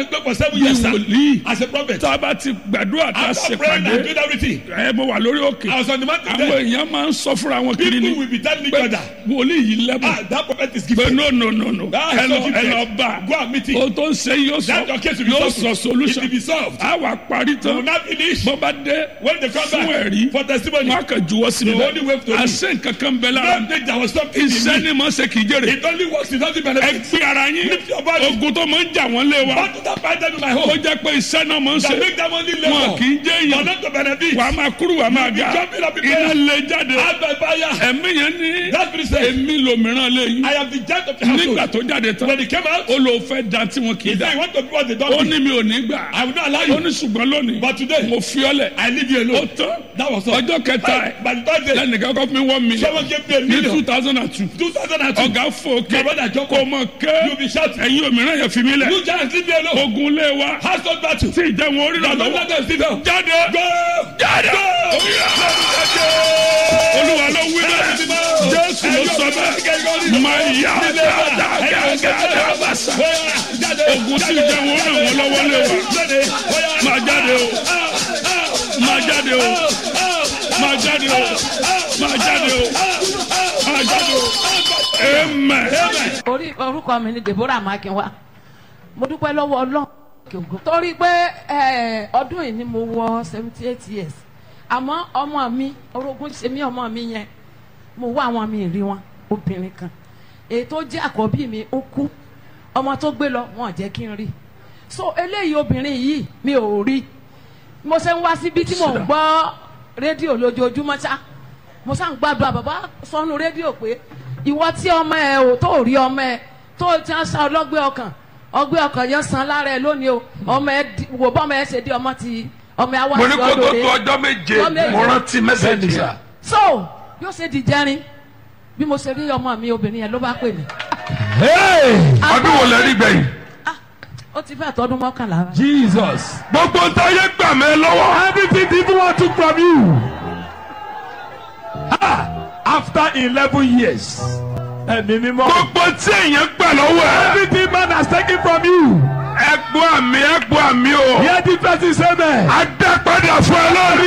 spoke for seven bí years sir, wòlíì as a prophet. tá a bá ti gbàdúrà tá a After ṣe praying and pàdé doing everything, ẹ mo wà lórí òkè I was on the mountain àwọn there. èèyàn máa ń sọ fúnra wọn kiri ni People will be telling each pé other, wòlíì yìí lẹ́bùn ah, that prophet is pé gifted. no no no no That ẹ is lọ so gifted. ẹ lọ bá Go and meet him. o tó ń ṣe yóò That your sọ case will be yóò solved. sọ It solution will be solved. a wà parí They will tán not finish. bó bá dé When they come fún back ẹ̀rí for testimony, wọn á kàn juwọ́ sí mi The only way to bẹ́ẹ̀ do- àṣẹ nǹkan kan bẹ lára don't think there was something in iṣẹ́ me. ni mo ṣe kì í jèrè It only works, it doesn't ẹ benefit. gbé ara yín Lift your body. ogun tó máa ń jà wọ́n lé wa What did that find them in my ó home? jẹ́ pé iṣẹ́ náà máa ń That ṣe make them only wọn labor. kì í jẹ́ For èèyàn not to benefit. wà á máa kúrú wà á máa ga jumping up in iná prayer. lè jáde As by fire. ẹ̀mí yẹn ní That spirit said, èmi lòmíràn lé yín I am the judge of the nígbà household. tó jáde tán When he came out, ó lò fẹ́ da tí wọn kì í he da said, you want to do what they ó don't do. ní mi ò ní gbà I will not allow ó you. ní ṣùgbọ́n lónìí But today, mo fi ọ́ lẹ̀ I leave you ó alone. tán That was all. ọjọ́ kẹta ẹ̀ By the third day, lẹ́nìkan kọ́ fún mi one million someone gave me a ní two million. thousand and two 2002. ọ̀gá fò ké My brother Joko, kò mọ̀ ké you'll be shouting. ẹ̀yin òmíràn yẹn fi mí lẹ̀ You giants, leave me alone. ogun lé wa Household battle. tí ìjẹun orí The rà Lord lọ́wọ́ let them sit down. jáde Go! jáde olúwa ló wí bẹ́ẹ̀ jésù ló sọ bẹ́ẹ̀ máa yá dáadáa bàṣà ogun tí ìjẹun orí ràn wọ́n lọ́wọ́ lé wa máa jáde o máa jáde o máa jáde o máa jáde o máa jáde o amen. orí orúkọ mi ni deborah makinwa mo dúpẹ́ lọ́wọ́ ọlọ́run òkè ògo. torí pé eh, ọdún yìí ni mo wọ seventy eight years àmọ́ ọmọ mi orogún ṣe mí ọmọ mi yẹn mo wá àwọn mi rí wọn obìnrin kan èyí tó jẹ́ àkọ́bí mi ó kú ọmọ tó gbé lọ wọn ò jẹ́ kí n rí so eléyìí obìnrin yìí mi ò rí mo ṣe ń wá síbi tí mò ń gbọ́ rédíò lójoojúmọ́ ṣá mo ṣá ń gbàdúrà bàbá sọnù rédíò pé ìwọ tí ọmọ ẹ ò tó rí ọmọ ẹ tó ti ń sa ọlọ́gbẹ́ ọkàn ọgbẹ́ ọkàn yẹn san lára ẹ lónìí o ọmọ ẹ di- wò bọ́mọ ẹ ṣe di ọmọ ti ọmọ ẹ wá mo ní sí kó tó ọdọ tó rẹ ọjọ́ méje Ọjọ́ méje. mo rántí mẹ́sẹ̀gì yẹn. so yóò ṣe di jẹrin bí mo ṣe rí ọmọ mi obìnrin yẹn ló bá pè mí ọdún wo lẹ rí gbẹ̀yìn. Ah, ó ti fẹ́ tọdún mọ́kànlá wa. Jesus. gbogbo ntáyé gbà mí lọ́wọ́. Everything the evil one took from you. Ah, after eleven years. Ẹ̀mí mímọ́. gbogbo tí èèyàn gbà lọ́wọ́ ẹ̀. Everything man has taken from you. ẹgbọ́ àmì ẹgbọ́ àmì o. Hear the person say amen. a dá padà fún ẹ lórí.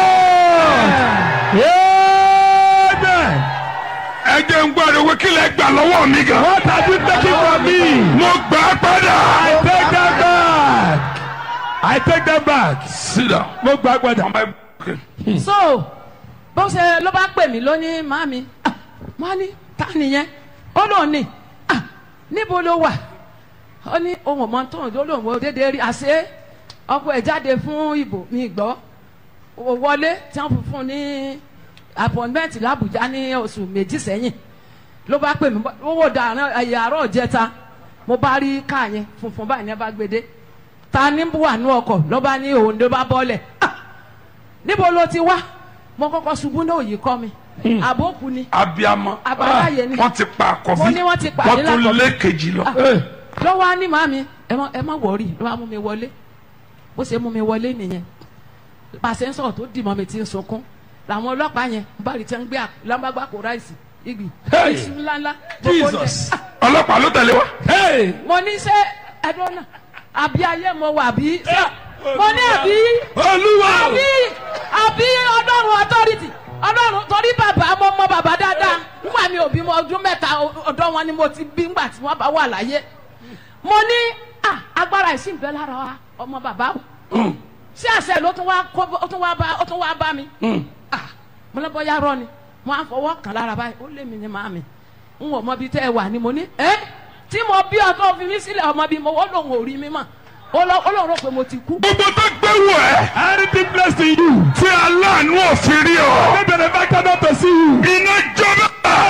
Restore. Amen. ẹ jẹ́ ń gbọ́dọ̀ wí kí lẹ gbà lọ́wọ́ mi gan. What have you taken from me? mo gbà á padà. I take them back. I take them back. sit down. Mo gbà padà. ọmọ ẹ okay. so bó ṣe ló bá pè mí lónìí màmí ah, wọ́n á ní ta nìyẹn ó lóun ní ah, níbo ló wà ó ní ohun ọmọ tó ń lò lóun ò déédéé rí àṣé ọkọ ẹ̀ jáde fún ìbò mi gbọ́ ó wọlé tí wọ́n fún un ní appointment làbújá ní oṣù méjì sẹ́yìn ló bá pè mí owó dàrán ẹ̀yà àárọ̀ jẹta mo bá rí káà yẹn funfun báyìí ní ẹ bá gbé dé ta ní wà ní ọkọ̀ ló bá ní òun ló bá bọ́lẹ̀ ah níbo ló ti wá mo kọ́kọ́ ṣubú náà yìí kọ́ mi àbókù ni abiyamọ. Àbáláyé ni. wọ́n ti pa àkọ́bí. Mo ní wọ́n ti pàdé wọ́n tún lákọ̀bí. lé kejì lọ. ló wá ní màmí ẹ má ẹ má wọrí ló wá mú mi wọlé bó ṣe mú mi wọlé nìyẹn pàṣẹ ń sọ̀rọ̀ tó dì mọ́ mi ti ń sunkún làwọn ọlọ́pàá yẹn ń bá rí tí wọ́n ń gbé lámbàgbà kó ráìsì igi Hey! iṣu ńláńlá gbogbo oúnjẹ. Jesus. Ah, ọlọ́pàá ló tẹ̀lé wa. Hey. mo ní ṣe ẹdun náà àbí ayé mo wà bí ṣe mo ní àbí Olúwa. àbí àbí ọlọ́run authority ọlọ́run torí bàbá mo mọ bàbá dáadáa nígbà mi ò bímọ ọdún mẹ́ta ọ̀dọ́ wọn ni mo ti bí nígbà tí wọ́n bá wà láyé mo ní ah, agbára ìsìn bẹ́ẹ̀ lára wa ọmọ bàbá o ṣé àṣẹ ló tún wá kó ó tún wá bá ó tún wá bá mi ah, mo lọ bọ́yá rọ ni mo á fọwọ́ kàn lára báyìí ó lé mi ní màmí n ò mọ bí tẹ́ ẹ wà ni mo ní ẹ́ tí mo bí ọkọ fi mí sílẹ̀ ọmọ bí mo wọ́n lòun ò rí mi mọ̀ ó lọ ó lòun rò pé mo ti kú. gbogbo tó gbẹ̀wò ẹ̀. Anything blessed in you. tí aláàánú òfin rí ọ. Make the benefactor not to see you. iná jọba.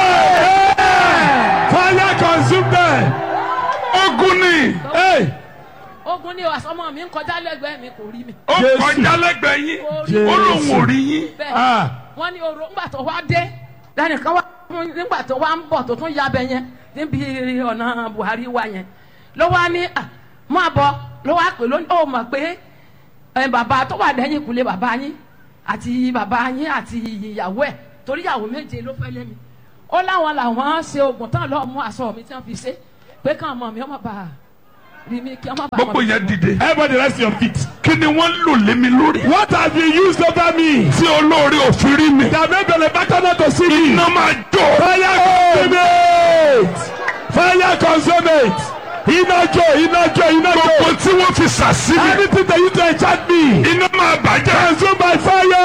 Fire consume them. ogun ni. Hey. ogun ni àsọmọ mi ń kọjá lẹ́gbẹ̀ẹ́ mi kò rí mi. ó Jésù. kọjá lẹ́gbẹ̀ẹ́ yín. Jésù. ó lóun ò rí yín. bẹ́ẹ̀ Ah. wọ́n ní oró ńgbà tó wá dé lẹ́nìkan wá fún- nígbà tó wá ń bọ̀ tó tún yabẹ yẹn níbi ọ̀nà Buhari wa yẹn ló wá ní à máa bọ̀ ló wá pè lónìí ó mọ̀ pé ẹ, bàbá tó wà lẹ́yìn kùlé bàbá yín àti bàbá yín àti ìyàwó ẹ̀ torí ìyàwó méje ló fẹ́ lé mi ó láwọn làwọn ṣe oògùn tán lọ́ọ́ mú aṣọ mi tí wọ́n fi ṣe pé káwọn ọmọ mi ọmọ bá rí mi kí wọ́n má bàa gbogbo mọ̀ yẹn bí mo- dìde. Everybody rest your feet. kí ni wọ́n lò lé mi lórí. What have you used over me? tí olóore òfin rí mi. That made the back not to see me. iná máa jó. Fire consume it. Fire consume it. Iná jó, iná jó, iná gbogbo jó. tí wọ́n fi sàsí mi. Anything they use to enchant me. iná máa bàjẹ́. Consume by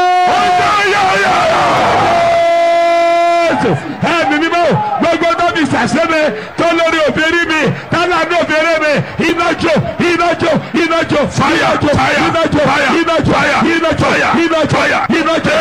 fire. Ẹ̀mí mímọ́ gbogbo tóbi sàṣẹ́mi tó lórí òfin mi tálá ní òfin mi iná jó iná jó iná jó Fire, iná jó fire, iná jó fire, iná jó fire, iná jó fire, iná jó fire. iná jó.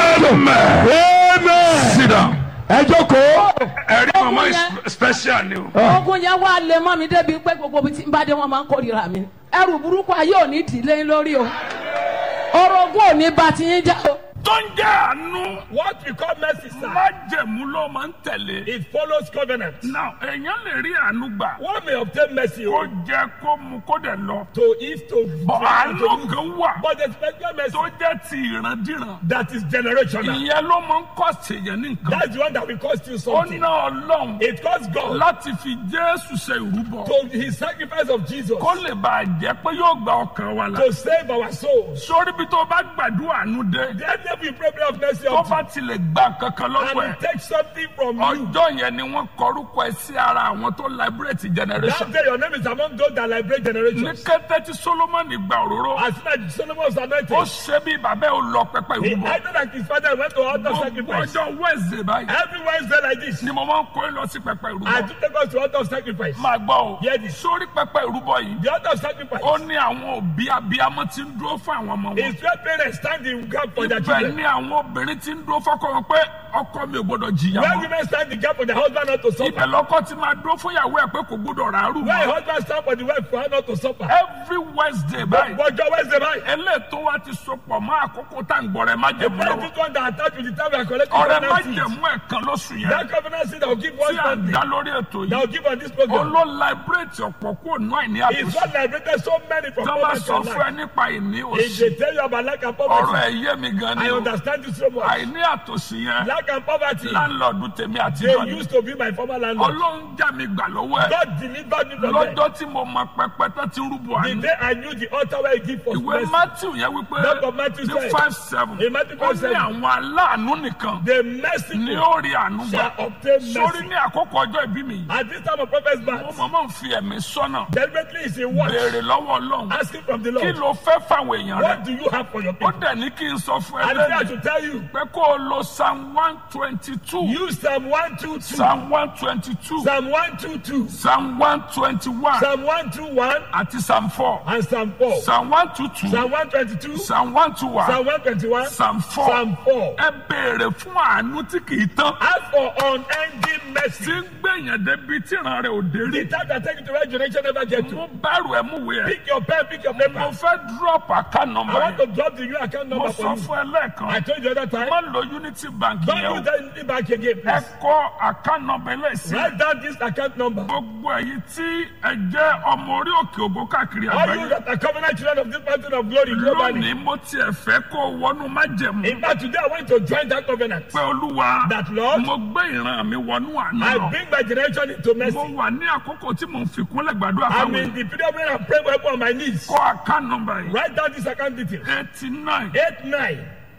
Amen. Amen. sit down. Ẹ jókòó. ẹ̀rí mama Ọkùnrin is yẹn. special ni o. ogun yẹn wá lé mọ́ mi débi pé gbogbo ibi tí n bá dé wọn máa ń kórìíra mi ẹrù burúkú ayé ò ní dìlé lórí o orogún ò ní bá ti yín já o. tó ń jẹ́ àánú. What we call mercy, sir, májẹ̀mú ló máa ń tẹ̀lé. it follows covenant. now èèyàn lè rí àánú gbà. One may obtain mercy kó oh, jẹ kó mu kó dẹ̀ lọ. to if to bọ̀ to àánú use. kan wà But the special mercy tó jẹ́ ti ìrandíran. that is generational. ìyẹn ló máa ń kọ́ ṣèyàn ní nǹkan. That's the one that will cost you ó something. ná ọlọ́run It costs God láti fi jésù ṣe ìrúbọ. to his sacrifice of Jesus kó lè bàa jẹ́ pé yóò gba ọkàn wa là. to save our souls. sórí bí tó bá gbàdúrà àánú dé. Then if we pray prayer of mercy tó of bá tilẹ̀ gba kankan lọ́wọ́ and ẹ̀. he takes something from you. ọjọ́ yẹn ni wọ́n kọrúkọ ẹ sí ara àwọn tó liberate generation. That day your name is among those that liberate ní generations. kété tí solomoni gba òróró As soon as Solomon was ó anointed, ṣe bí bàbá ẹ ó lọ pẹpẹ he ìrúbọ. acted like his father went to altar gbogbo sacrifice. ọjọ́ wednesday báyìí Every Wednesday like this, ni mo máa ń kó ẹ lọ sí pẹpẹ I ìrúbọ. do take us to altar of sacrifice. máa gbọ́ o Hear this. sórí pẹpẹ ìrúbọ yìí The altar of sacrifice ó ní àwọn òbí abiyamọ tí ń dúró fún àwọn ọmọ wọn. is where parents stand in gap for their ibẹ̀ children. ni àwọn obìnrin tí ń dúró fọ́kọ wọn pé ọkọ mi ò gbọdọ̀ jìyà Where mọ́. women stand in gap for their husband not to ibẹ̀ suffer. lọ́kọ ti máa dúró fún ìyàwó ẹ̀ pé kò gbọdọ̀ ràárù Where a mọ́. husband stand for the wife for her not to suffer. every wednesday báyìí But your Wednesday night, eléètò wa ti sopọ̀ mọ́ àkókò tá à ń gbọ́ rẹ̀ má the jẹ̀mú lọ́wọ́. first one that attached with the time we are collecting ọ̀rẹ́ má covenant seed. jẹ̀mú ẹ̀kan lóṣù yẹn That covenant seed that will give one tí à ń Sunday, dá lórí ètò that yìí will give on this program. olóò liberate ọ̀pọ̀ kúrò náà ní It's àtúnṣe what liberated so many from tí wọ́n bá poverty sọ and fún ẹ lack. nípa ìní If òsì they tell you about lack and ọ̀rọ̀ poverty, ẹ̀ yé mi gan ni I o understand you so much. àìní àtòsí yẹn Lack and poverty, láńlọ́ọ̀dù tèmi àti they ìjọ ni used to be my former landlord. ọlọ́run já mi gbà lọ́wọ́ ẹ̀ God delivered me from them. lọ́jọ́ tí mo mọ pẹpẹ tó ti rúbọ The àná day I knew the altar where he give for ìwé mercy, matthew yẹn wípé Book of Matthew ní said, five seven in Matthew ó 5, ní 7, àwọn aláàánú nìkan the ní merciful ó rí àánú gbà shall obtain sórí mercy. ní àkókò ọjọ́ ìbí mi yìí At this time of prophet's mo birth, mọ̀mọ́ ń fi ẹ̀mí sọ́nà deliberately is a watch, béèrè lọ́wọ́ ọlọ́run asking from the kí Lord, ló fẹ́ fáwọn èèyàn rẹ what do you have for your ó people? dẹ̀ ní kí n sọ fún ẹ And if I lẹ́nu should tell you, pé kó o lo psalm one twenty two use Psalm 122, psalm one twenty two Psalm 122, psalm one twenty one Psalm 121, àti psalm four and Psalm 4. psalm one two two Psalm 122, psalm one two one Psalm 121, psalm four Psalm 4. ẹ béèrè fún àánú tí kì í tán Ask for unending tí mercy. ń gbẹ̀yàn débi tí ìran rẹ̀ ò dé rí The time that take you to where generation never get to. mo bẹ̀rù ẹ̀ mú wẹ̀ ẹ́ Pick your pen, pick your mo paper. fẹ́ drop account I number want yẹn to drop the new account mo number sọ for you. fún ẹ lẹ́ẹ̀kan I told you the other time. má lo unity bank Don't yẹn o use that in back again, ẹ please. kọ account number lẹ́sìn Write down this account number. gbogbo èyí tí ẹ jẹ́ ọmọ orí òkè ògo káàkiri All you àgbáyé that are covenant children of this mountain of glory globally. lónìí mo tiẹ̀ fẹ́ kó o wọnú májẹ̀mú In fact, today I want to join that covenant. pé olúwa That Lord, mo gbé ìran mi wọnú àná I lọ bring my generation into mo mercy. wà ní àkókò tí mo ń fi kúnlẹ̀ gbàdúrà I'm fáwọn in èèyàn the period when I'm praying on my knees. kọ account number yìí Write down this account detail. eighty nine Eight nine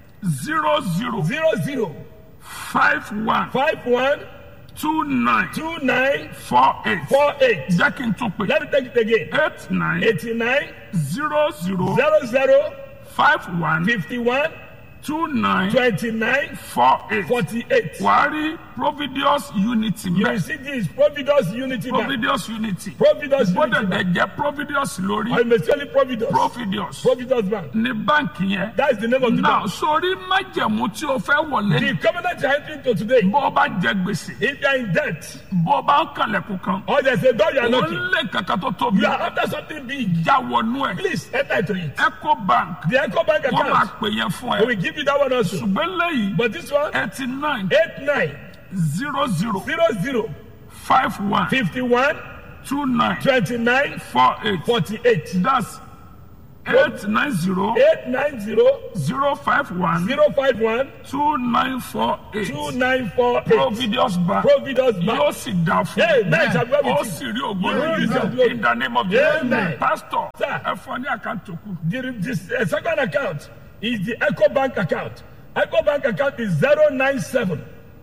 zero zero zero zero five one five one two nine two nine four eight four eight. jẹ́ kí n tún pè Let me take it again. eight nine Eighty nine zero zero zero zero five one fifty one two nine twenty nine four eight forty eight. wàá rí providius unity You mẹ́ will see this Providence Unity Bank. providius unity Providence gbọ́dọ̀ Unity Bank. dẹ̀ jẹ́ providius lórí I'm especially Providence. providius Providence Bank. ní báǹkì yẹn That is the name of the náà bank. sórí májẹ̀mú tí o fẹ́ wọlé The covenant you are entering into today, bó o bá jẹ gbèsè if you are in debt bó o bá ń kànlẹ̀kùn kan or there's a door you are o knocking, lé kankan tó tóbi you are after something big, já wọnú ẹ̀ please enter into it. eco bank The Echo Bank wọ́n máa account, pè yẹn fún we ẹ will give you that one also. ṣùgbọ́n lẹ́yìn But this one, eighty nine eight nine zero zero zero zero five one fifty one two nine twenty nine four eight forty eight. that's eight nine zero eight nine zero zero five one zero five one two nine four eight two nine four eight providence bank providence yóò bank sì dá fún Amen. Shall we ó with sì you? rí ògbó You will use your rẹ̀ glory. in the name of Jesus Amen. pastor Sir. ẹ fún ọ ní àkáǹtì òkú the this uh, second account is the eco bank account eco bank account is zero nine seven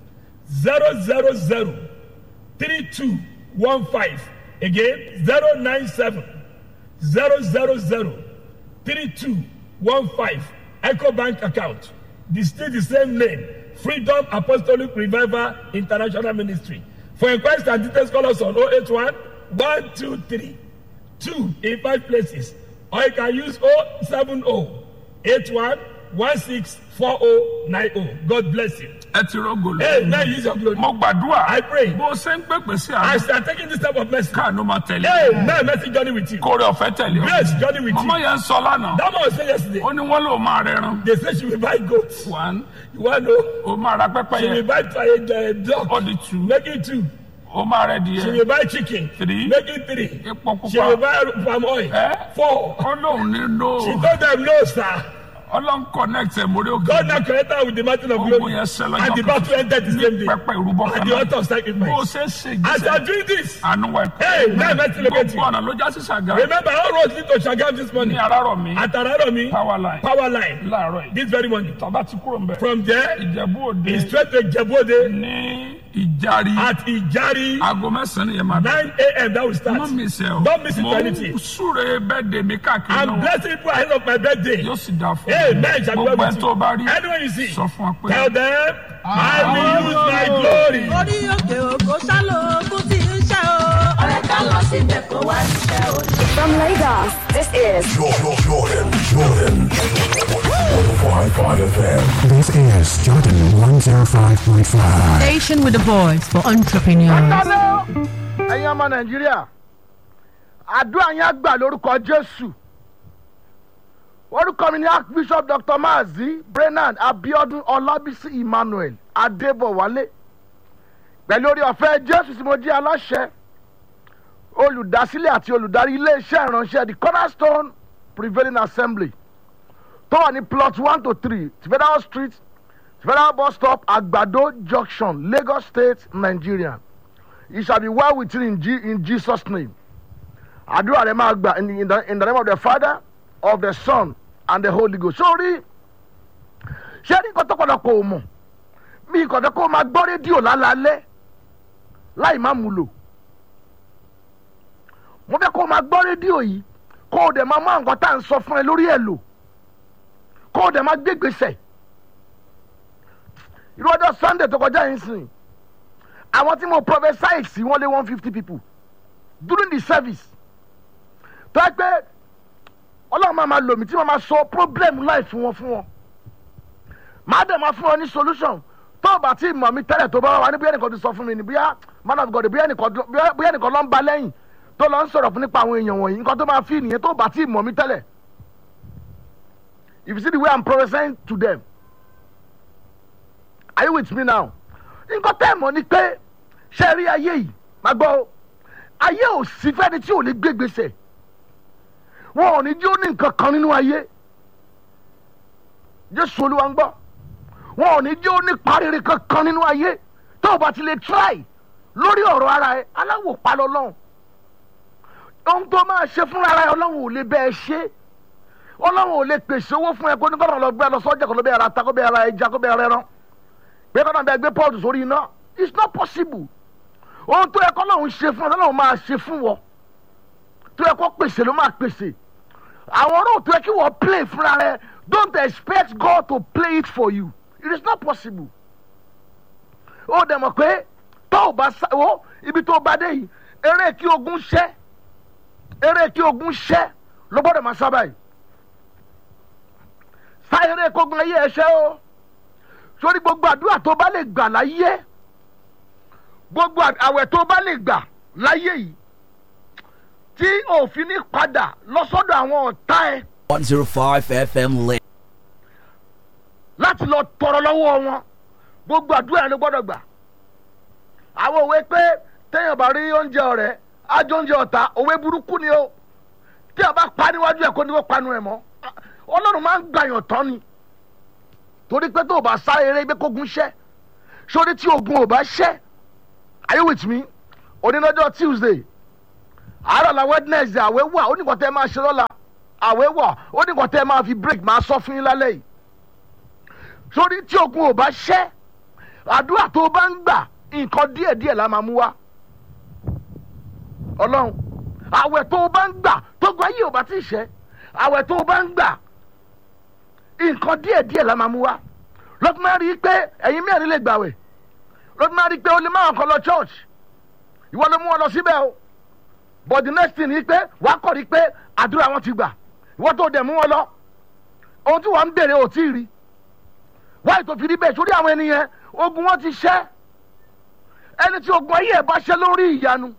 zero zero zero three two one five again zero nine seven zero zero zero three two one five eco bank account the still the same name freedom apostolic revival international ministry for inquiries and details call us on oh eight one one two three two in five places or you can use oh seven oh eight one one six four oh nine oh god bless you ẹ ti rọgò hey lọ. now use your glory mo gbàdúrà I pray. bó o ṣe ń pèpè sí as àná you are taking this type of message káànú máa tẹ̀lé hey now mercy journey with you kórè ọ̀fẹ́ tẹ̀lé ọ. grace journey with màmá you yẹn ń sọ lánàá that man was saying yesterday ó ní wọ́n lò máa rẹran they say she will buy goat one you wan know ó máa ra pẹ́pẹ́ she will yẹn buy uh, dog ó di two make it two ó máa rẹ she díẹ̀ will buy chicken Three. make it three epo she will pupa buy palm oil Eh? four ó lóun ní she lò told them no sir ọlọ́run connect ẹ̀ mórí òkè God now connected her with the mountain of Ogun glory yẹn ṣẹ lọ́jọ́ and the kan. battle ended the same day pẹ́pẹ́ ìrúbọ at kan the náà altar of bó o sacrifice ṣe ń ṣe as you ìgbésẹ̀ are doing this àánú wa hey now mercy locate gbogbo you ọ̀nà ló já sí ṣàgá remember all roads lead to Shagam this ní morning arárọ̀ mi at Araromi power line power line láàárọ̀ yìí this very morning tọ́ba ti kúrò ń bẹ̀ from there ìjẹ̀bú òde he straight to Jebode ní ìjàrí at Ijari aago mẹ́sàn-án yẹn máa bẹ̀. nine a.m. that will start Má mi sẹ́ o. Don't miss it Mo for ń anything. súre bẹ́ẹ̀ dèmí káàkiri I'm lọ́wọ́. blessing people ahead of my birthday Yóò sì dáa fún hey mi. man shall be well Gbogbo with ẹ̀ tó bá rí. you anyone you see Sọ fún wa pé. tell them I will use my glory. orí òkè òkò sálò ogún tí ń ṣe o. ọ̀rẹ́ ká lọ síbẹ̀ kó wá ṣiṣẹ́ o. From Lagos, this is Jordan, Jordan, Jordan. 105.5 FM. This is Jordan 105.5. Station with a voice for entrepreneurs. Hello, ẹ̀yin ọmọ Nàìjíríà. Àdúrà yẹn á gbà lórúkọ Jésù. Orúkọ mi ni Archbishop Dr. Maazi Brennan Abiodun Ọlábísí Emmanuel Adébọ̀wálé. Pẹ̀lú orí ọ̀fẹ́ Jésù tí mo jẹ́ aláṣẹ. Olùdásílẹ̀ àti olùdarí ilé-iṣẹ́ ìránṣẹ́ The Cornerstone Prevailing Assembly. Tó wà ní plot one to three Federal Street Federal bus stop Agbado Junction Lagos State Nigeria. It shall be well with you in, G- in Jesus' name. Àdúrà rẹ̀ máa gbà in, the- in, the, in the name of the Father, of the Son, and the Holy Ghost. Sórí ṣé ní nǹkan tó padà kò mọ̀ bí nǹkan tó kó máa gbọ́ rédíò lálálẹ́ láì má mú lò. Mo fẹ́ kó máa gbọ́ rédíò yìí kó o dẹ̀ máa mú àwọn nǹkan tá à ń sọ fún ẹ lórí ẹ̀ lò kó o dẹ̀ máa gbé gbèsè. Irú ọjọ́ Sunday tó kọjá yìí sìn àwọn tí mo prophesy sí wọn lé one fifty people during the service tó ẹ pé ọlọ́run máa ma lò mí tí mo máa sọ problem life fún wọn fún wọn máa dẹ̀ máa fún wọn ní solution tó o bá tí mọ̀ mi tẹ́lẹ̀ tó bá wà ní bóyá ẹnìkan ti sọ fún mi ní bóyá man of God bóyá ẹnìkan bóyá bóyá ẹnìkan ló ń ba lẹ́yìn tó lọ ń sọ̀rọ̀ fún nípa àwọn èèyàn wọ̀nyí nǹkan tó máa fi nìyẹn tó o bá tí mọ̀ mi tẹ́lẹ̀ if you see the way I'm prophesying to them are you with me now nǹkan tẹ́ ẹ̀ mọ̀ ni pé ṣe rí ayé yìí máa gbọ́ o ayé ò sí fẹ́ni tí ò ní gbé gbèsè wọn ò ní jí ó ní nǹkan kan nínú ayé jésù olúwa ń gbọ́ wọn ò ní jí ó ní pariri kankan nínú ayé tó o bá ti lè try lórí ọ̀rọ̀ ara ẹ aláwò pa lọ́lọ́run ohun tó máa ṣe fúnra ara ẹ ọlọ́run ò lè bẹ́ẹ̀ ṣe ọlọ́run ò lè pèsè owó fún ẹ kó ní kọ́nà lọ gbé ẹ lọ sọ́jà kó ló bẹ́ẹ̀ ra ta kó bẹ́ẹ̀ ra ẹja kó bẹ́ẹ̀ rẹ́rán pé kọ́nà bẹ́ẹ̀ gbé pọ́ọ̀tù sórí iná it's not possible ohun tó yẹ kọ́ lọ́hún ṣe fún ọ lọ́hún máa ṣe fún wọ tó yẹ kó pèsè ló máa pèsè àwọn ọ̀rọ̀ tó yẹ kí wọ́n play fúnra rẹ don't expect God to play it for you it is not possible ó dẹ̀ mọ̀ pé tó o bá sáwọ́ ibi tó o bá dé yìí eré kí ogun ṣẹ́ eré kí ogun ṣẹ́ ló gbọ́dọ̀ máa sábà yìí sá eré kógun ayé ẹ ṣẹ́ o sórí gbogbo àdúrà tó bá lè gbà láyé gbogbo àwẹ̀ tó bá lè gbà láyé yìí tí òfin ní padà lọ́sọ́dọ̀ àwọn ọ̀tá ẹ 105 FM lit. láti lọ tọrọ lọ́wọ́ wọn gbogbo àdúrà yẹn ló gbọ́dọ̀ gbà. àwọn òwe pé téèyàn bá rí oúnjẹ ọ̀rẹ́ ájó oúnjẹ ọ̀tá òwe burúkú ni o tí a bá pa níwájú ẹ̀ kó ní kó panu ẹ̀ mọ́ ọlọ́run máa ń gbàyàn tán ni torí pé tó o bá sáré eré pé kógun ṣẹ́ sórí tí ogun ò bá ṣẹ́ are you with me onínájọ́ tuesday àárọ̀ la wednesday àwẹ̀ wà ó ní kò tẹ́ máa ṣe lọ́la àwẹ̀ wà ó ní kò tẹ́ máa fi break máa sọ fún yín lálẹ́ yìí sórí tí ogun ò bá ṣẹ́ àdúrà tó o bá ń gbà nǹkan díẹ̀díẹ̀ la máa mú wá ọlọ́run àwẹ̀ tó o bá ń gbà tó gba yìí ò bá ti ṣẹ́ àwẹ̀ tó o bá ń gbà nǹkan díẹ̀díẹ̀ la máa mú wá lọ́tún máa rí i pé ẹ̀yin mẹ́rin lè gbàwẹ̀ lọ́tún máa rí i pé o lè máa kọ́ lọ church ìwọ ló mú wọn lọ síbẹ̀ o but the next thing ni pé wàá kọ̀ rí pé àdúrà wọn ti gbà ìwọ tó dẹ̀ mú wọn lọ ohun tí wọ́n ń bèrè ò tí ì rí wáyé tó fi rí bẹ́ẹ̀ sórí àwọn ènìyàn ogun wọn ti ṣẹ́ ẹni tí ogun ayé ẹ̀ bá ṣẹ́ lórí ìyanu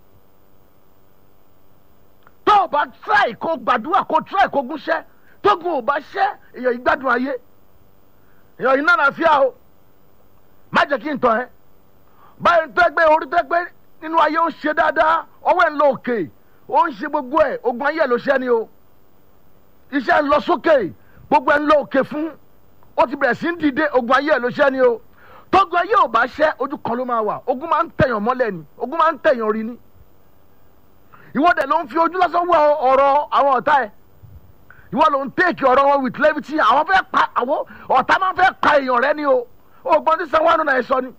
tó o bá try kó gbàdúrà kó try kó gúnṣẹ́ tógun ò bá ṣẹ́ èèyàn ìgbádùn ayé èèyàn iná nàfíà o má jẹ́ kí n tàn ẹ́ báyìí tó ẹgbẹ́ orí tó ẹgbẹ́ nínú ayé ó ń ṣe dáadáa ọwọ́ ẹ̀ ń lọ òkè ó ń ṣe gbogbo ẹ̀ ogun ayé ẹ̀ ló ṣẹ́ ni o iṣẹ́ ń lọ sókè gbogbo ẹ̀ ń lọ òkè fún ó ti bẹ̀rẹ̀ sí ń dìde ogun ayé ẹ̀ ló ṣẹ́ ni o tógun ayé ò bá ṣẹ́ ojú kan ló máa wà ogun máa ń tẹ̀yàn mọ́lẹ̀ ni ogun máa ń tẹ̀yàn rí ni ìwọ́dẹ̀ ló ń fi ojú lásán wọ ọ̀rọ̀ àwọn ọ̀tá ẹ̀ ìwọ ló ń tẹ́ẹ̀kì ọ̀rọ̀ wọn with levity àwọn fẹ́ pa àwọn ọ̀tá máa fẹ́ pa èèyàn rẹ ni o ògbọ́n tí sanwó àánú náà ẹ sọ ni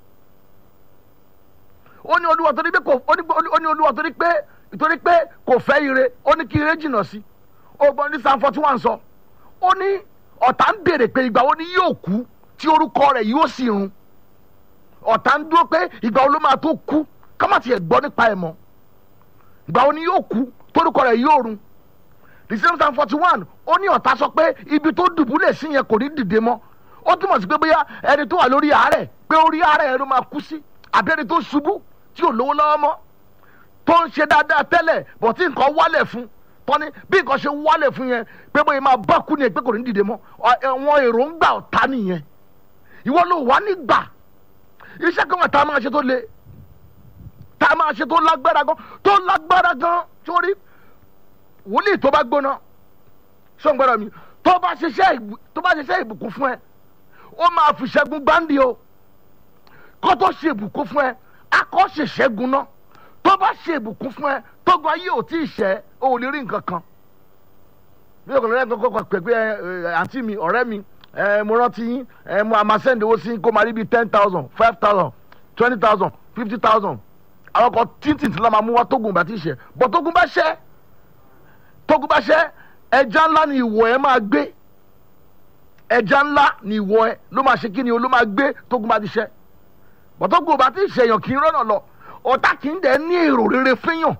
ó ní olúwa torí pé kò ó ní ó ní olúwa torí pé torí pé kò fẹ́ ire ó ní kí ire jìnnà sí ògbọ́n tí sanwó forty one sọ ó ní ọ̀tá ń béèrè pé ìgbà wo ni yóò kú tí orúkọ rẹ̀ yóò sì run ọ̀tá ń dúró pé ìgbà wo ló máa tó kú ká má tiẹ̀ gbọ́ nípa ẹ̀ mọ́ ìgbà wo ni yóò kú torúkọ rẹ̀ yóò run the same time forty one ó ní ọ̀tá sọ pé ibi tó dùbúlẹ̀ sí yẹn kò ní dìde mọ́ ó túmọ̀ sí pé bóyá ẹni tó wà lórí àárẹ̀ pé orí àárẹ̀ yẹn ló máa kú sí àbí ẹni tó ṣubú tí ò lówó lọ́wọ́ mọ́ tó ń ṣe dáadáa tẹ́lẹ̀ bọ̀ tí nǹkan wálẹ̀ fún tọ́ni bí nǹkan ṣe wálẹ̀ fún yẹn pé bóyá máa bá kú ni pé kò ní dìde mọ́ wọn èròǹgbà ọ̀tá nìyẹn ìwọ ló wà nígbà iṣẹ́ kan wà tá a máa ṣe tó le tá a máa ṣe tó lágbára gan tó lágbára gan sórí wòlíì tó bá gbóná sọ̀ngbọ́dọ̀ mi tó bá ṣiṣẹ́ tó bá ṣiṣẹ́ ìbùkún fún ẹ ó máa fi ṣẹ́gun gbáǹdì o kó tó ṣe ìbùkún fún ẹ akọ́ ṣe ṣẹ́gun náà tó bá ṣe ìbùkún fún ẹ tógun ayé ò tí ì ṣẹ́ o ò lè rí nǹkan kan bí o kò lè rẹ́ kọ́kọ́ pẹ̀pẹ́ àǹtí mi ọ̀rẹ́ mi mo rántí yín mo àmà send owó sí kó máa rí bíi ten thousand five thousand twenty thousand fifty thousand àwọn kan tíntìn tí wọ́n máa mú wá tógun bá ti ṣẹ́ bọ̀ tógun bá ṣẹ́ tógun bá ṣẹ́ ẹja ńlá ni ìwọ ẹ máa gbé ẹja ńlá ni ìwọ ẹ ló máa ṣe kí ni o ló máa gbé tógun bá ti ṣẹ́ bọ̀tógun ò bá ti ṣèyàn kì í rọ́nà lọ ọ̀tá kì í dẹ̀ ní èrò rere fẹ́yàn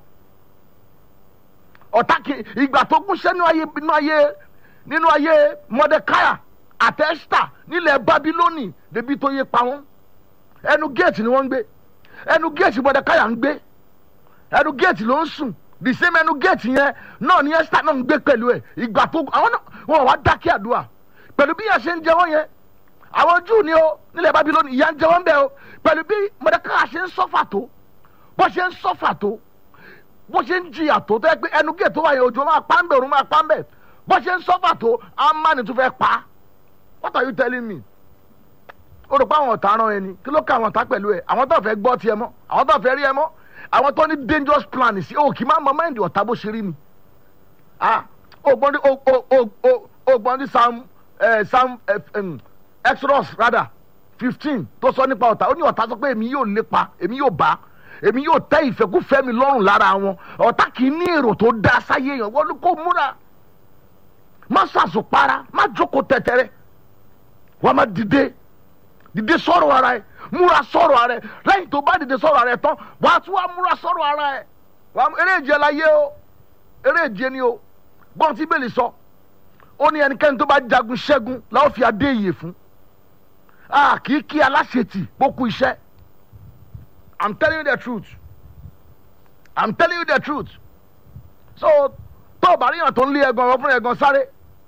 ọ̀tá kì í ìgbà tó gún ṣẹ́ nínú ayé nínú ayé nínú ayé mọdẹkáyà àtẹ́sítà nílẹ̀ bábílónì débi tó yé pa wọ́n ẹnu géètì ni wọ́n ń gbé ẹnu géètì mọdẹkáyà ń gbé ẹnu géètì ló ń sùn the same ẹnu géètì yẹn náà ni esther náà ń gbé pẹ̀lú ẹ̀ ìgbà tó àwọn náà wọn wá dákẹ́ àdúrà pẹ̀lú bí yẹn ṣe ń jẹ wọ́n yẹn àwọn júù ni ó nílẹ̀ babilóni ìyá ń jẹ wọ́n bẹ́ẹ̀ o pẹ̀lú bí mọ̀dẹ́ká ṣe ń sọ́fà tó bó ṣe ń sọ́fà tó bó ṣe ń jìyà tó tó yẹ pé ẹnu géètì tó wà yẹn òjò máa pa ń bẹ̀ òun máa pa ń bẹ̀ bó ṣe ń sọ́fà tó amáni tó fẹ́ pa what are you telling me o rò pé àwọn ọ̀tá rán ẹni kí ló ká àwọn ọ̀tá pẹ̀lú ẹ àwọn tó fẹ́ gbọ́ tiẹ̀ mọ́ àwọn tó fẹ́ rí ẹ mọ́ àwọn tó ní dangerous plan sí o kì í má mọ mẹ́ndì ọ̀tá bó ṣe rí ni ah ògbọ́n ní ògbọ́n ní sam sam exodus rather fifteen tó sọ nípa ọ̀tá ó ní ọ̀tá sọ pé èmi yóò lépa èmi yóò bá èmi yóò tẹ́ ìfẹ́kúfẹ́ mi lọ́rùn lára wọn ọ̀tá kì í ní èrò tó dá sáyé yẹn wọ́n kó múra má sàṣùpara má jókòó tẹ̀tẹ̀rẹ̀ wọ́n má dìde dìde sọ̀rọ̀ ara ẹ̀ múra sọ̀rọ̀ ara ẹ̀ lẹ́yìn tó bá dìde sọ̀rọ̀ ara ẹ̀ tán wà á tún wá múra sọ̀rọ̀ ara ẹ̀ wà á eré ìje la yé o eré ìje ni o gbọ́n tí bẹ́ẹ̀ lè sọ ó ní ẹnikẹ́ni tó bá jagun ṣẹ́gun làwọn fi adé ìyè fún a kì í kí aláṣetì bókú iṣẹ́ i'm telling you the truth i'm telling you the truth so tó o bá ríyàn tó ń lé ẹ̀gàn ọ̀rọ̀ fún ẹ̀gàn sáré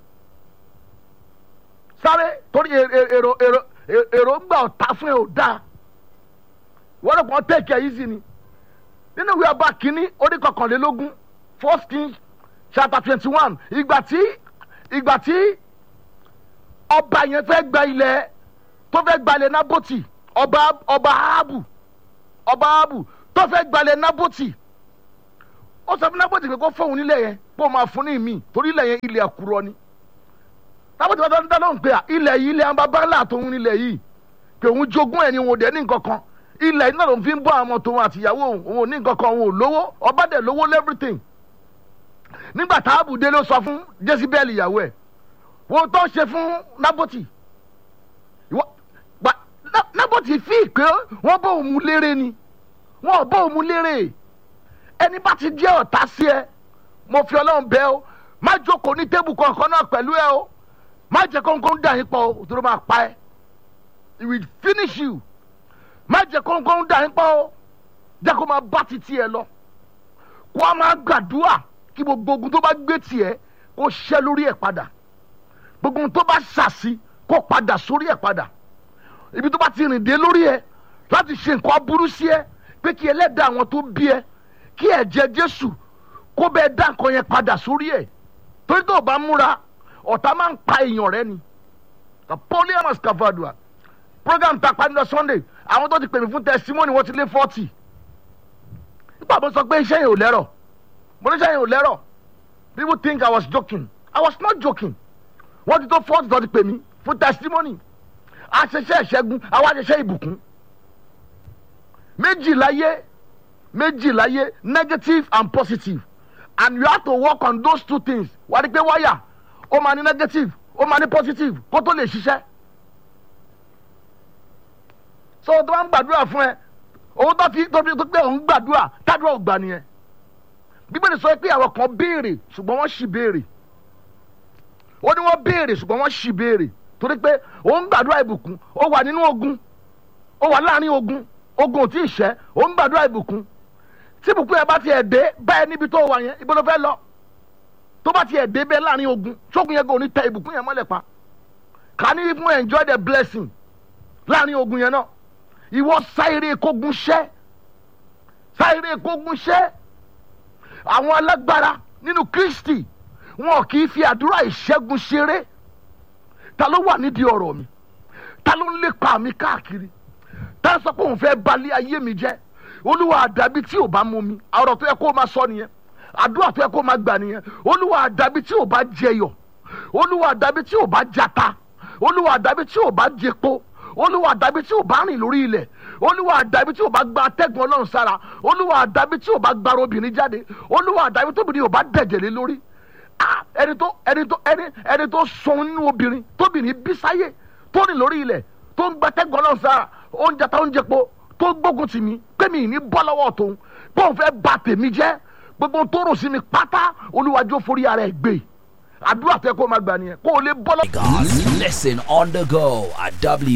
sáré torí èrò èrò èròǹgbà ọ̀tá fún ẹ ò dáa wọ́n lè kàn tẹ̀kẹ̀ yìí sí ni nínú ìwé ọba kínní orí kọkànlélógún first king chapter twenty one ìgbà tí ìgbà tí ọba yẹn fẹ́ gba ilẹ̀ tó fẹ́ gba ilẹ̀ naboti ọba ọba ahabu ọba ahabu tó fẹ́ gba ilẹ̀ naboti ó sọ fún naboti pé kó fóun nílẹ̀ yẹn kó o máa fún ní ìmí torí ilẹ̀ yẹn ilẹ̀ àkùrọ̀ ni naboti bá dá lóhùn pé à, ilẹ̀ yìí ilẹ̀ àwọn baba ńlá tòun nílẹ̀ yìí pé òun jogún ẹ̀ ni òun ò dẹ̀ ní nǹkan kan ilẹ̀ iná lòun fi ń bọ́ àwọn ọmọ tòun àtìyàwó òun òun ò ní nǹkan kan òun ò lówó ọba dẹ̀ lówó lẹ́fìrìtìn nígbà tá àbùdé ló sọ fún jésìbẹ́ẹ̀lì ìyàwó ẹ̀ wo tó ṣe fún naboti Ìwọ- gba- Na- naboti fi pé wọ́n bó òun lérè ni wọ́n ò bó òun lérè ẹni bá ti jẹ́ ọ̀tá sí ẹ mo fi ọlọ́run bẹ́ ọ má jókòó ní tébù kankan náà pẹ̀lú ẹ o má jẹ́ kóńkó dà yín pọ̀ o tó ló máa pa ẹ́ it will finish you má jẹ́ kóńkó dà yín pọ̀ o jẹ́ kó máa bá ti tiẹ̀ lọ kó a máa gbàdúrà kí gbogbo ogun tó bá gbé tiẹ̀ kó ṣẹ́ lórí ẹ̀ padà gbogbo ohun tó bá ṣàṣì kó padà sórí ẹ̀ padà ibi tó bá ti rìn dé lórí ẹ̀ láti ṣe nǹkan aburú sí ẹ pé kí ẹlẹ́dàá àwọn tó bí ẹ kí ẹ̀jẹ̀ jésù kó bẹ́ẹ̀ dá nǹkan yẹn padà sórí ẹ̀ torí tó o bá múra ọ̀tá máa ń pa èèyàn rẹ ni poliamus cavadua program ta pa ní lọ sunday àwọn tó ti pè mí fún testimony wọ́n ti lé forty nípa mo sọ pé iṣẹ́ yẹn ò lẹ́rọ̀ mo ní iṣẹ́ yẹn ò lẹ́rọ̀ people think i was joking i was not joking wọ́n ti tó forty tó ti pè mí fún testimony àṣẹṣẹ ìṣẹ́gun àwọn àṣẹṣẹ ìbùkún méjì láyé méjì láyé negative and positive and you have to work on those two things wà á rí pé wáyà ó máa ní negative ó máa ní positive kó tó lè ṣiṣẹ́ so tó bá ń gbàdúrà fún ẹ òun tó fi tó fi tó pé òun gbàdúrà tádùá ò gbà nìyẹn bíbélì sọ pé àwọn kan béèrè ṣùgbọ́n wọ́n ṣì béèrè ó ní wọ́n béèrè ṣùgbọ́n wọ́n ṣì béèrè torí pé òun gbàdúrà ìbùkún ó wà nínú ogun ó wà láàrin ogun ogun ò tí ì ṣẹ́ òun gbàdúrà ìbùkún tí ìbùkún yẹn bá tiẹ̀ dé báyẹn níbi tó wà yẹn ibo ló fẹ́ lọ tó bá tiẹ̀ dé bẹ́ẹ̀ láàrin ogun ṣógun yẹn kò ní tẹ ìbùkún yẹn mọ́lẹ̀ pa kà ní fún enjoy the blessing láàrin ogun yẹn náà ìwọ sáyéré kógun ṣẹ́ sáyéré kógun ṣẹ́ àwọn alágbára nínú kristi wọn kì í fi àdúrà ìṣẹ́gun ṣeré ta ló wà nídìí ọ̀rọ̀ mi ta ló ń lépa mi káàkiri ta ló sọ pé òun fẹ́ balẹ̀ ayé mi jẹ́ olúwa àdàbí tí ò bá mú mi ọ̀rọ̀ tó yẹ kó o máa sọ nìyẹn àdúrà tó yẹ kó o máa gbà nìyẹn olúwa àdàbí tí ò bá jẹyọ olúwa àdàbí tí ò bá jata olúwa àdàbí tí ò bá jẹpo olúwa àdàbí tí ò bá rìn lórí ilẹ̀ olúwa àdàbí tí ò bá gba atẹ́gùn ọlọ́run sára olúwa àdàbí tí ò bá gba obìnrin jáde olúwa àdàbí tóbìnrin ò bá dẹ̀jẹ̀ lé lórí Ah, ẹni tó ẹni tó ẹni ẹni tó sọun nínú obìnrin tóbìnrin bí sáyé tó rìn lórí ilẹ̀ tó ń gba atẹ́gùn ọlọ́run sára oúnjẹ tá oúnjẹ po tó gbógun tì mí pé mi ì ní bọ́ lọ́wọ́ tòun pé òun fẹ́ ba tèmi jẹ́ gbogbo tó rò sí mi pátá olúwàjò forí ara ẹ̀ gbé àdúrà tẹ kó o máa gbà nìyẹn kó o lè bọ́ lọ́wọ́. God's listen on the go at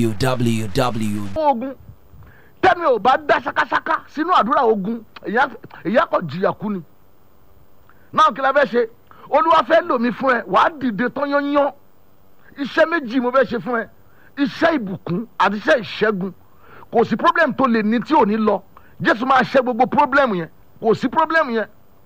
www. ogun tẹ́mi ò bá dá ṣakáṣaká sínú àdúrà ogun ìyá kan jìyà kú ni náà kí la fẹ́ ṣe olúwa fẹ́ lò mí fún ẹ wàá dìde tán yányán iṣẹ́ méjì mo fẹ́ ṣe fún ẹ iṣẹ́ ìbùkún àti iṣẹ́ ìṣẹ́gun kò sí problem tó lè ní tí ò ní lọ jésù máa ṣe gbogbo problem yẹn kò sí problem yẹn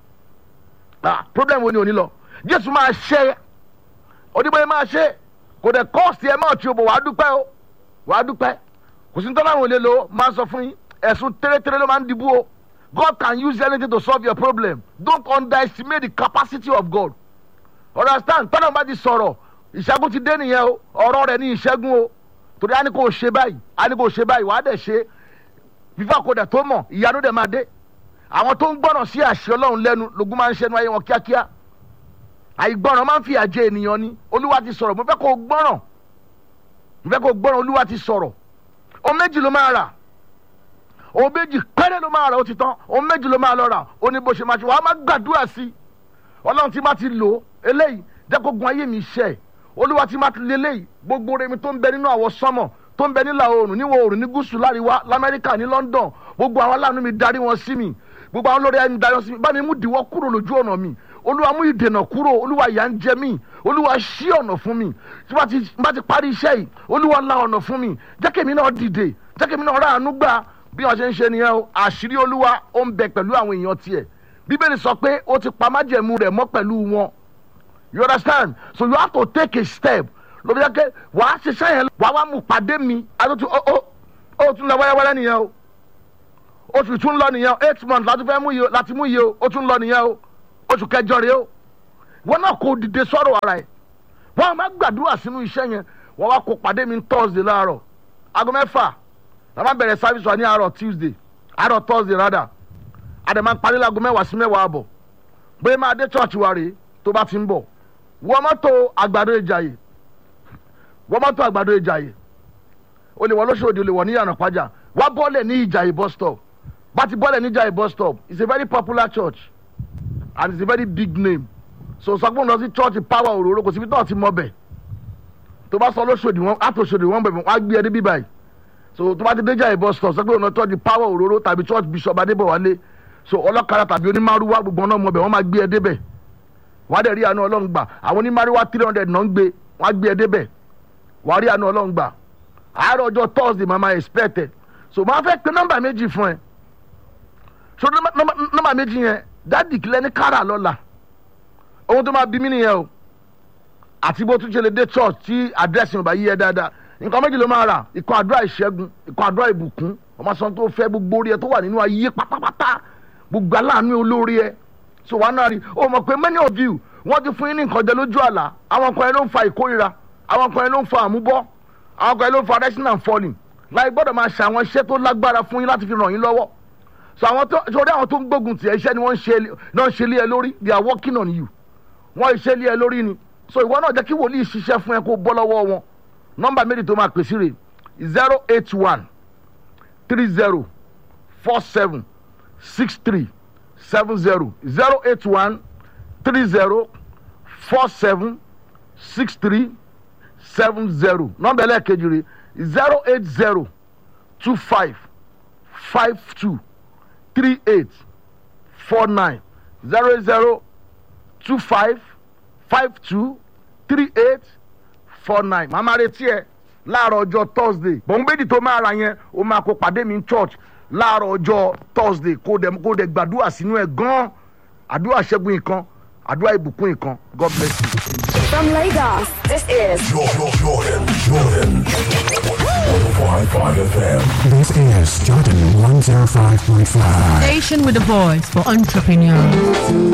ah problem wo ni ò ní lọ jésù máa ṣe onígbà yẹn máa ṣe kò dẹ̀ kọ́ọ̀sì ẹ máa tí o bọ̀ wàá dúpẹ́ o wàá dúpẹ́ kò sí tọ́lá àwọn olè lo máa sọ fún yín ẹ̀sùn tẹ́lẹ̀tẹ́lẹ̀ ló máa ń dìbò o God can use anything to solve your problem don't underestimate the capacity of God understand tọ́lá bá ti sọ̀rọ̀ ìṣẹ́gun ti dé nìyẹn o ọ̀rọ̀ rẹ̀ ní ìṣẹ́gun o torí a ní kò ṣe báyìí a ní kò ṣe báyìí wàá dẹ̀ ṣe fífà kò dẹ̀ tó mọ̀ ìyanu dẹ̀ máa dé àwọn tó ń gbọ́ràn sí àṣẹ ọlọ́run lẹ́nu lógún máa ń ṣẹnu ayé wọn kíákíá àìgbọ́ràn máa ń fi àjẹ ènìyàn ni olúwa ti sọ̀rọ̀ mo fẹ́ kó o gbọ́ràn mo fẹ́ kó o gbọ́ràn olúwa ti sọ̀rọ̀ ohun méjì ló máa rà ohun méjì péré ló máa rà ó ti tán ohun méjì ló máa lọ rà ó ní bó ṣe máa ṣe wàá máa gbàdúrà sí i ọlọ́run ti máa ti lò ó eléyìí jẹ́ kó gun ayé mi ṣẹ́ olúwa ti máa ti lé eléyìí gbogbo remi tó ń bẹ nínú àwọ̀ sánmọ̀ tó ń bẹ nílà oòrùn níwọ̀ oòrùn ní gúúsù láríwá lamẹ́ríkà ní london gbogbo àwọn aláàánú mi darí wọn sí mi gbogbo àwọn olórí ẹni darí wọn sí mi bá mi mú ìdíwọ́ kúrò lójú ọ̀nà mi olúwa mú ìdènà kúrò olúwa ìyà ń jẹ mí olúwa ṣí ọ̀nà fún mi tí wọ́n ti bá ti parí iṣẹ́ yìí olúwa la ọ̀nà fún mi jẹ́ kí èmi náà dìde jẹ́ kí èmi náà ráàánú gbà bí wọ́n ṣe ń ṣe nìyẹn o àṣírí olúwa ó ń bẹ pẹ̀lú àwọn èèyàn tiẹ̀ bíbélì sọ pé ó ti pa májẹ̀mú rẹ̀ mọ́ pẹ̀lú wọn you understand so you have to take a step lóbi jẹ́ pé wàá ṣiṣẹ́ yẹn wàá wá mú pàdé mi àtúntò ó ó ó tún lọ wẹ́rẹ́wẹ́rẹ́ nìyẹn o oṣù tún lọ nìyẹn o eight months láti fẹ́ mú yìí o láti mú yìí o ó tún lọ nìyẹn o oṣù kẹjọ rèé o wọn náà kò dìde sọ̀rọ̀ ara ẹ̀ wọn máa gbàdúrà sínú iṣẹ́ yẹn wọn wá kó pàdé mi thursday láàárọ̀ aago mẹ́fà la máa bẹ̀rẹ̀ service wa ní àárọ̀ tuesday àárọ̀ thursday rather àdè máa parí láago mẹ́wàá sí mẹ́wàá àbọ̀ bóyá máa dé church wa rèé tó bá ti ń bọ̀ wọ́n mọ́tò àgbàdo ìjàyè wọ́n mọ́tò àgbàdo ìjàyè o lè wọ lóṣòdì o lè wọ ní yànnà pàjá wá bọ́ọ̀lẹ̀ ní ìjàyè bus stop bá ti bọ́ọ̀lẹ̀ ní ìjàyè bus stop it's a very popular church and it's a very big name so sọgbọ́n lọ sí church power òróró kò síbi tó ti mọ bẹ̀ tó bá sọ lóṣòdì wọn á tó ṣòdì wọn bẹ̀rẹ̀ wọn á gbé ẹ débi báyìí so tó bá ti dé ìjàyè bus stop sọgbọ́n lọ church power òróró tàbí church bishop adébọ̀wálé so ọlọ́kadà tàbí onímàrúwá gbogbo ọ̀nà ọmọ bẹ̀ wọ́n máa gbé ẹ débẹ̀ wọ́n á dẹ̀ rí àánú ọlọ́run gbà àwọn onímàrúwá three hundred náà ń gbé wọ́n á gbé ẹ débẹ̀ wọ́n á rí àánú ọlọ́run gbà àárọ̀ ọjọ́ thursday màmá expect ẹ so màá fẹ́ pe nọ́mbà méjì fún ẹ so nọ́mbà méjì yẹn dádì kílẹ̀ ní kára lọ́la ohun tó máa bí mí nìyẹn o àti bó tún ṣe lè dé church tí àdírẹ́sì mi bá yí ẹ dáadáa nǹkan méjì ló máa rà ikọ̀ àdúrà ìṣẹ́gun ikọ̀ àdúrà ìbùkún ọmọ sọ tó fẹ́ gbogbo orí ẹ tó wà nínú ayé pátápátá gbogbo aláàánú olórí ẹ so wàá náà rí o mọ̀ pé many of you wọ́n ti fún yín ní nǹkan jẹ lójú àlá àwọn kan yẹn ló ń fa ìkórira àwọn kan yẹn ló ń fa àmúbọ́ àwọn kan yẹn ló ń fa rising and falling láì gbọ́dọ̀ máa ṣe àwọn iṣẹ́ tó lágbára fún yín láti fi ràn yín lọ́wọ́ so àwọn tó sórí àwọn tó ń gbógun tiẹ̀ iṣẹ́ ni wọ́n ń ṣe náà ń ṣe lé ẹ lórí they are working on you wọ́n iṣẹ́ lé ẹ lórí ni so ìwọ náà jẹ́ kí wòlíì ṣiṣẹ́ fún ẹ kó bọ́ lọ́wọ́ wọn nọ́mbà méjì tó máa pèsè rè zero eight one three zero four seven six three seven zero zero eight one three zero four seven six three seven zero nọ́mbà ẹlẹ́ẹ̀kejì rè zero eight zero two five five two three eight four nine zero eight zero two five five two three eight four nine màmá retí ẹ láàárọ̀ ọjọ́ thursday bọ̀ǹgbẹ́dì tó máa ra yẹn ó máa kó pàdé mi ní church láàárọ̀ ọjọ́ thursday kó dẹ̀ kó dẹ̀ gbàdúrà sínú ẹ̀ gan-an àdúrà ṣẹ́gun nǹkan àdúrà ìbùkún nǹkan god bless you. From Lagos, this is Jordan, Jordan, Jordan. 105.5 FM. This is Jordan 105.5. Station with a voice for entrepreneurs.